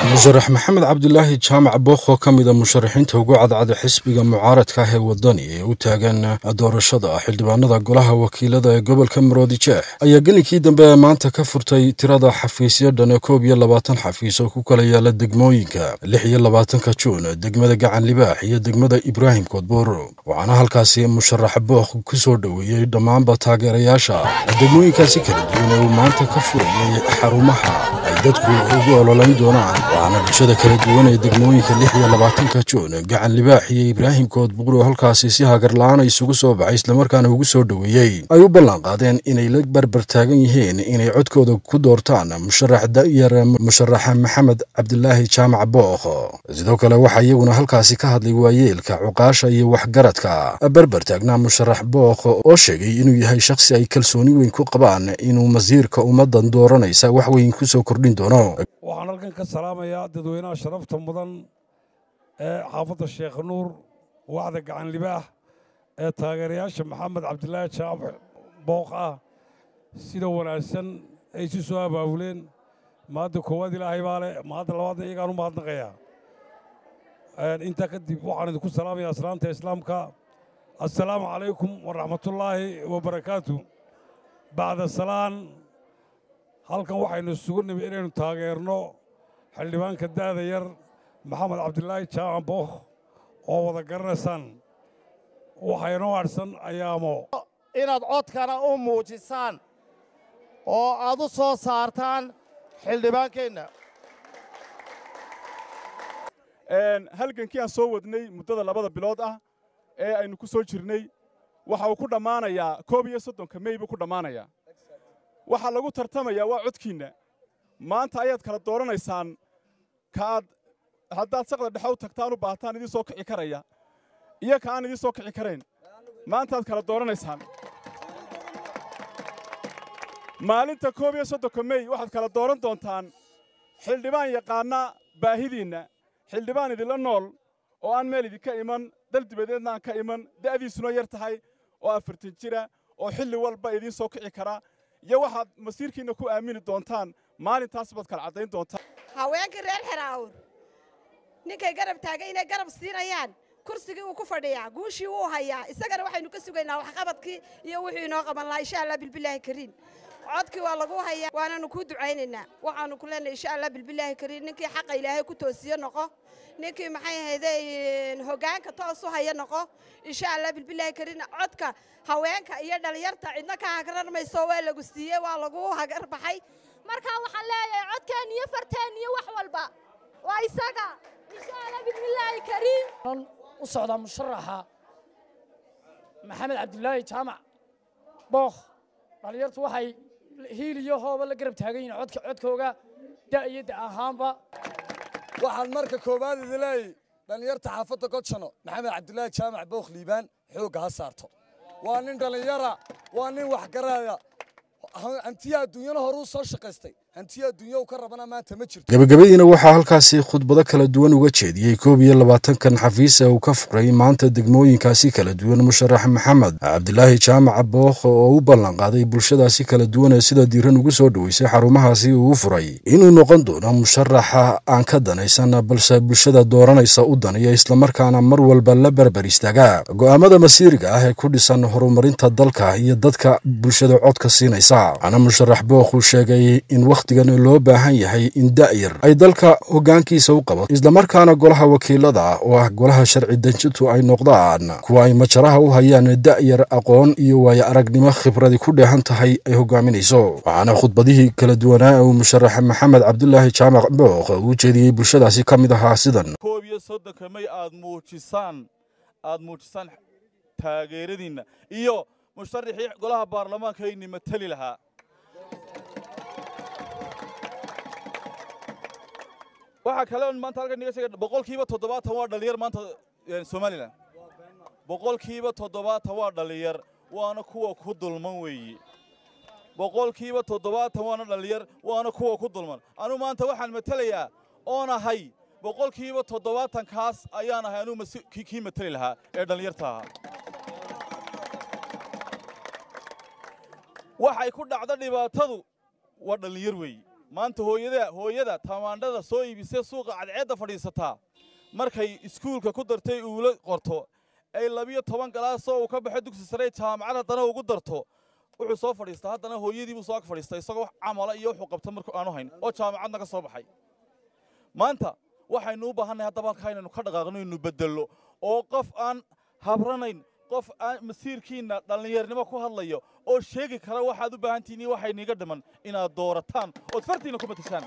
musharax maxamed cabdilaahi jaamac bookh oo ka mida musharaxiinta ugu cadcada xisbiga mucaaradka ah ee wadani ee u taagan doorashada xildhibaanada golaha wakiilada ee gobolka maroodi jeex ayaa gelinkii dambe maanta ka furtay tirada xafiisyo dhan koob iyo labaatan xafiis oo ku kala yaala degmooyinka lix iyo labaatanka juun degmada gacan libaax iyo degmada ibraahim koodbuur waxaana halkaasi musharax bookh ku soo dhoweeyey dhammaanba taageerayaasha degmooyinkaasi kala duwan ee uu maanta ka furayay xarumaha ay dadku ugu ololayn doonaan waxaana bulshada kala duwan ee degmooyinka lix iyo labaatanka juun gacan libaax iyo ibraahim koodbuur oo halkaasi si hagarla-aan isugu soo baxay islamarkaana ugu soo dhoweeyey ay u ballan qaadeen inay la barbar taagan yihiin inay codkooda ku doortaan musharax da'yar musharaxa maxamed cabdilaahi jaamac bookh sidoo kale waxaa iyaguna halkaasi ka hadlay waayeelka cuqaasha iyo waxgaradka barbar taagnaa musharax bookh oo sheegay inuu yahay shakhsi ay kalsooni weyn ku qabaan inuu masiirka ummaddan dooranaysa wax weyn ku soo kordhin doono waxaan halkan ka salaamayaa dadweynaha sharafta mudan ee xaafadda sheekh nuur wacda gacan libaax ee taageerayaasha maxamed cabdilaahi jaamac bookh ah sida wanaagsan ay isu soo abaabuleen maadda koowaad ilaahay baa leh maadda labaadna iyagaan u mahadnaqayaa intaa kadib waxaan idinku salaamayaa aslaanta islaamka assalaamu calaykum waraxmatullaahi wabarakaatu bacda salaan halkan waxaynu isugu nimi inaynu taageerno xildhibaanka da'da yar maxamed cabdilaahi jaamac bookh oo wada garanaysaan waxaynoo adhsan ayaamo inaad codkana u muujisaan oo aad u soo saartaan xildhibaankeenna halgankii aan soo wadnay muddada labada bilood ah ee aynu ku soo jirnay waxa uu ku dhammaanayaa koob iyo soddonka mey buu ku dhammaanayaa waxaa lagu tartamayaa waa codkiinna maanta ayaad kala dooranaysaan kaaad haddaad saqda dhexe u tagtaan u baahataan idiin soo kici karaya iyo ka aan idiin soo kici karayn maantaad kala dooranaysaan maalinta koob iyo soddonka mey waxaad kala dooran doontaan xildhibaan yaqaanna baahidiinna xildhibaan idinla nool oo aan meel idinka iman dal dibadeedna aan ka iman da'diisuna yar tahay oo afartan jira oo xilli walba idiin soo kici kara iyo waxaad masiirkiinna ku aamini doontaan maalintaas baad kala caddayn doontaan haweenkii reer xeraawur ninkay garab taagay inay garab siinayaan kursigii uu ku fadhiyaa guushii wuu hayaa isagana waxaynu ka sugaynaa waxqabadkii iyo wuxuu inoo qaban lahaa insha allah bilbilaahi kariim codkii waa lagu hayaa waananu kuu ducaynaynaa waxaanu ku leenahay insha allah bilbilaahi kariim ninkii xaqa ilaahay ku toosiyo noqo ninkii maxay ahayday hoggaanka toos u haya noqo insha allah bilbilaahi kariim codka haweenka iyo dhalinyarta cidna ka hagrar mayso waa lagu siiyey waa lagu hagar baxay markaa waxaan leeyahay codkeen iyo farteen iyo wax walba waa isaga insha allah bismillaahi kariim u socdaa musharaxa maxamed cabdilaahi jaamac bookh dhallinyartu waxay hiil iyo hooba la garab taagan yihiin codka codkooga da iyo da ahaanba waxaan marka koowaad idin leeyay dhallinyarta xaafadda godshano maxamed cabdilaahi jaamac bookh liibaan xoogga ha saarto waa nin dhallinyara waa nin waxgaraya hantiya adduunyana horuu soo shaqaystay hantiya adduunya uu ka rabana maanta ma jirto gebagabadiina waxaa halkaasi khudbado kala duwan uga jeediyey koob iyo labaatankan xafiis ee uu ka furay maanta degmooyinkaasi kala duwan musharax maxamed cabdilaahi jaamac bookh oo u ballan qaaday bulshadaasi kala duwan ee sida diiran ugu soo dhoweysay xarumahaasi uu furay inuu noqon doono musharaxa aan ka danaysan balse bulshada dooranaysa u daniya islamarkaana mar walba la barbar istaaga go'aamada masiiriga ah ee ku dhisan horumarinta dalka iyo dadka bulshada codka siinaysa waxaana musharax bookh uu sheegay in wakhtigan loo baahan yahay in da'yar ay dalka hoggaankiisa u qabato islamarkaana golaha wakiilada oo ah golaha sharci dejintu ay noqdaan kuwa ay majaraha u hayaan da'yar aqoon iyo waayo aragnimo khibradi ku dheehan tahay ay hoggaaminayso waxaana khudbadihii kala duwanaa uu musharax maxamed cabdilaahi jaamac bookh uu jeediyey bulshadaasi ka mid ahaa sidan koob iyo soddonka may aad muujisaan aad muujisaan taageeradiinna iyo musharaxii golaha baarlamaanka ayni matali lahaa waxaa kale on maanta halkan niga sheega boqolkiiba toddobaatan waa dhalinyar maanta somalilan boqolkiiba toddobaatan waa dhalinyar waana kuwa ku dulman weeye boqolkiiba toddobaatan waana dhalinyar waana kuwa ku dulman anu maanta waxaan matelayaa oon ahay boqolkiiba toddobaatankaas ayaan ahay anuu kii mateli lahaa ee dhallinyarta ahaa waxay ku dhacda dhibaatadu waa dhallinyar weeye maanta hooyada hooyada tamaandhada soo iibisay suuqa cadceedda fadhiisataa markay iskuulka ku dartay uula qorto ay labiyo toban galaasoo uu ka baxo dugsi sare jaamacad haddana ugu darto wuxuu soo fadhiistaa haddana hooyadiibuu soo ag fadhiistay isagoo wax camala iyo wuxuu qabta markuu aanu hayn oo jaamacadna ka soo baxay maanta waxaynu u baahannahay haddaba halkaa inaynu ka dhaqaaqno inaynu beddello oo qof aan habranayn qof aan masiirkiinna dhallinyarnimo ku hadlayo oo sheegi kara waxaad u baahan tihiin iyo waxay niiga dhiman inaad doorataan ood fartiinna ku matashaan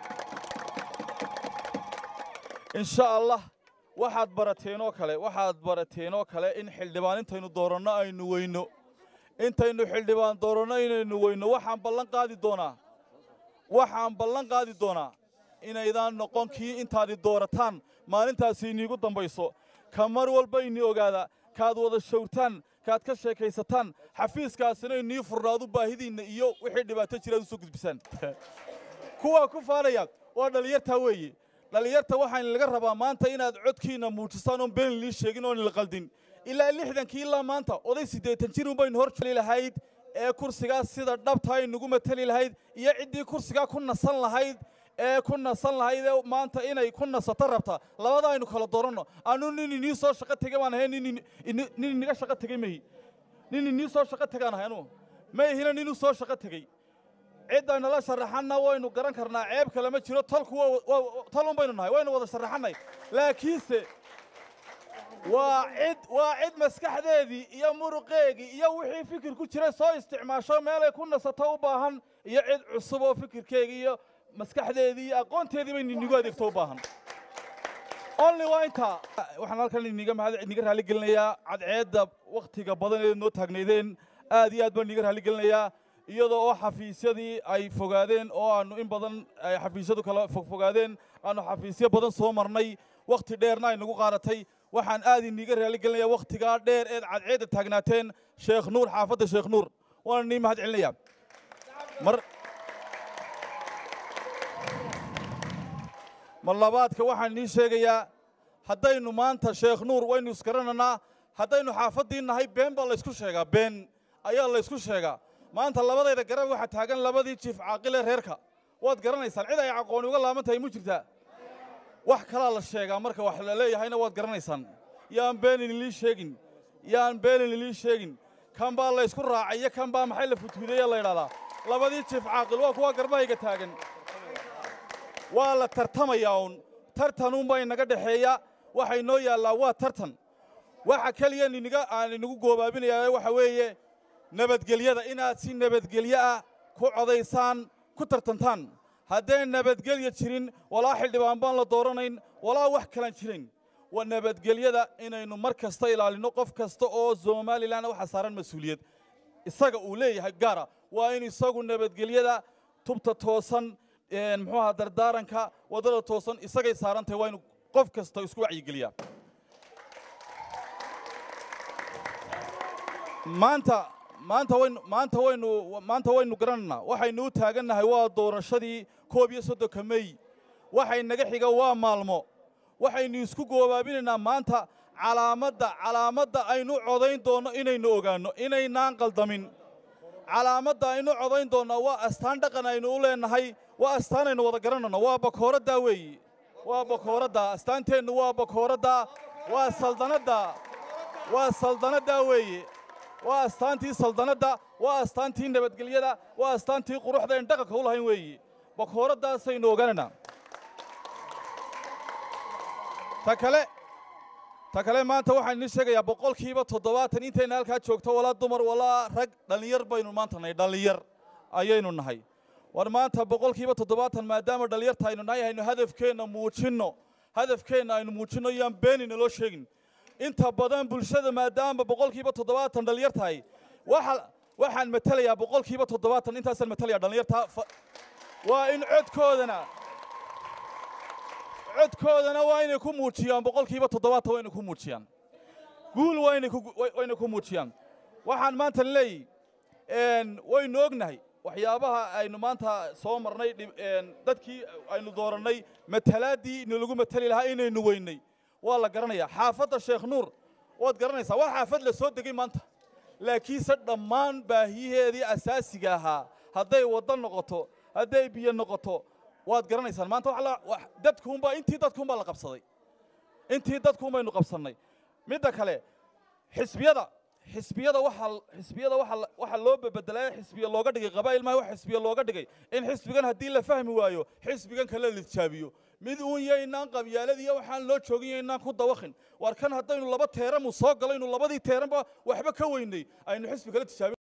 insha allah waxaad barateen oo kale waxaad barateen oo kale in xildhibaan intaynu dooranno aynu weyno intaynu xildhibaan dooranno inaynu weyno waxaan ballan qaadi doonaa waxaan ballan qaadi doonaa inaydaan noqon kii intaadi doorataan maalintaasi iniigu dambayso ka mar walba ini ogaada kaad wada shawrtaan kaad ka sheekaysataan xafiiskaasina inii furnaadu baahidiinna iyo wixii dhibaato jiraad u soo gudbisaan kuwaa ku faanaya waa dhallinyartaa weeye dhallinyarta waxaan laga rabaa maanta inaad codkiinna muujisaan oon been lii sheegin oon la qaldin ilaa lixdankii ilaa maanta oday siddeetan jir unbaynu hor jeli lahayd ee kursigaas sida dhabta aynugu matali lahayd iyo ciddii kursigaa ku nasan lahayd ee ku nasan lahayd ee maanta inay ku nasato rabta labada aynu kala dooranno anu nin inii soo shaqo tegay baan ahay nin ini- nin iniga shaqo tegey mehi nin inii soo shaqo tegaan ahay anu ma ihina ninuu soo shaqo tegey ciddaynu la sharaxanna waynu garan karnaa ceeb kale ma jiro tolku waa- waa- tol un baynu nahay waynu wada sharaxannay laakiinse waa cid waa cid maskaxdeedii iyo muruqeegii iyo wixii fikir ku jiray soo isticmaasho meelay ku nasato u baahan iyo cid cusub oo fikirkeegii iyo maskaxdeedii iyo aqoonteedii bay ninigu adeegto u baahan only waa intaa waxaan halkan iniga mahad iniga raali gelinayaa cadceedda wakhtiga badan ee noo taagnaydeen aad iyo aad baan iniga raali gelinayaa iyadoo oo xafiisyadii ay fogaadeen oo aanu in badan ay xafiisyadu kala fogfogaadeen aanu xafiisyo badan soo marnay wakhti dheerna ay nagu qaadatay waxaan aad iniga raali gelinayaa wakhtigaa dheer eed cadceedda taagnaateen sheekh nuur xaafadda sheekh nuur waan nii mahad celinayaa mar mar labaadka waxaan nii sheegayaa haddaynu maanta sheekh nuur waynu isgarananaa haddaynu xaafaddii nahay been baa laysku sheegaa been ayaa laysku sheegaa maanta labadayda garab waxaa taagan labadii jiif caaqile reerka waad garanaysaan cid ay aqooni uga laaban tahay mu jirtaa wax kalaa la sheegaa marka wax la leeyahayna waad garanaysaan yaan beenin ilii sheegin yaan beenin ilii sheegin kan baa laysku raacay iyo kan baa maxay la futhuudeeya la yidhahdaa labadii jiif caaqil waa kuwa garbahayga taagan waa la tartamayaa uun tartanuunbaa inaga dhexeeya waxa inoo yaallaa waa tartan waxa keliya niniga aan inagu goobaabinayaa waxa weeye nabadgelyada inaad si nabadgelyo ah ku codaysaan ku tartantaan haddeen nabadgelya jirin walaa xildhibaan baan la dooranayn walaa wax kalan jirin waa nabadgelyada inaynu mar kasta ilaalinno qof kasta oo somalilan waxa saaran mas-uuliyad isaga uu leeyahay gaara waa in isagu nabadgelyada tubta toosan een, muxuu ahaa dardaaranka waddada toosan isagay saaran tahay waa inu qof kasta isku wacyigeliyaa maanta maanta waynu maanta waynu maanta waynu garanaynaa waxaynu u taagannahay waa doorashadii koob iyo soddonka mey waxay naga xiga waa maalmo waxaynu isku goobaabinaynaa maanta calaamadda calaamadda aynu codayn doonno inaynu ogaanno inaynaan qaldamin calaamadda aynu codayn doonnaa waa astaan dhaqan aynu u leenahay waa astaan aynu wada garanayno waa bakooraddaa weeyi waa bakooradda astaanteennu waa bakooradda waa saldanadda waa saldanaddaa weeye waa astaantii saldanadda waa astaantii nabadgelyada waa astaantii quruxda en dhaqanka u lahayn weeyi bakooraddaasaynu ogaanaynaa ta kale ta kale maanta waxaan idiin sheegayaa boqolkiiba toddobaatan intayna halkaa joogto walaa dumar walaa rag dhallinyar baynu maanta nahay dhallinyar ayaynu nahay war maanta boqolkiiba toddobaatan maadaama dhallinyarta aynu nahay aynu hadafkeenna muujinno hadafkeenna aynu muujinno yaan beenina loo sheegin inta badan bulshada maadaama boqolkiiba toddobaatan dhallinyar tahay waxa waxaan matelayaa boqolkiiba toddobaatan intaasaan matelayaa dhallinyarta fa- waa in codkoodana codkoodana waa inay ku muujiyaan boqolkiiba toddobaatan waa inay ku muujiyaan guul waa inay ku wa- waa inay ku muujiyaan waxaan maanta leeyahy een, waynu ognahay waxyaabaha aynu maanta soo marnay dhib- een, dadkii aynu doorannay matalaaddii inalagu matali lahaa inaynu weynay waa la garanayaa xaafadda sheekh nuur waad garanaysaa waa xaafad la soo degay maanta laakiinse dhammaan baahiyaheedii asaasiga ahaa hadday waddo noqoto hadday biyo noqoto waad garanaysaan maanta wax la- wax- dadkuunbaa intii dadkuunbaa la qabsaday intii dadkuun baynu qabsannay midda kale xisbiyada xisbiyada waxaa xisbiyada waxaa la- waxaa loo bebedelay xisbiya looga dhigay qabaa'il maaha wax xisbiya looga dhigay in xisbigan haddii la fahmi waayo xisbigan kale la tijaabiyo mid uun yaynaan qabyaaladiiyo waxaan loo joogin yaynaan ku dawaqin war kan haddaynu laba teeramu soo galaynu labadii teeranba waxba ka weynay aynu xisbi kale tijaabin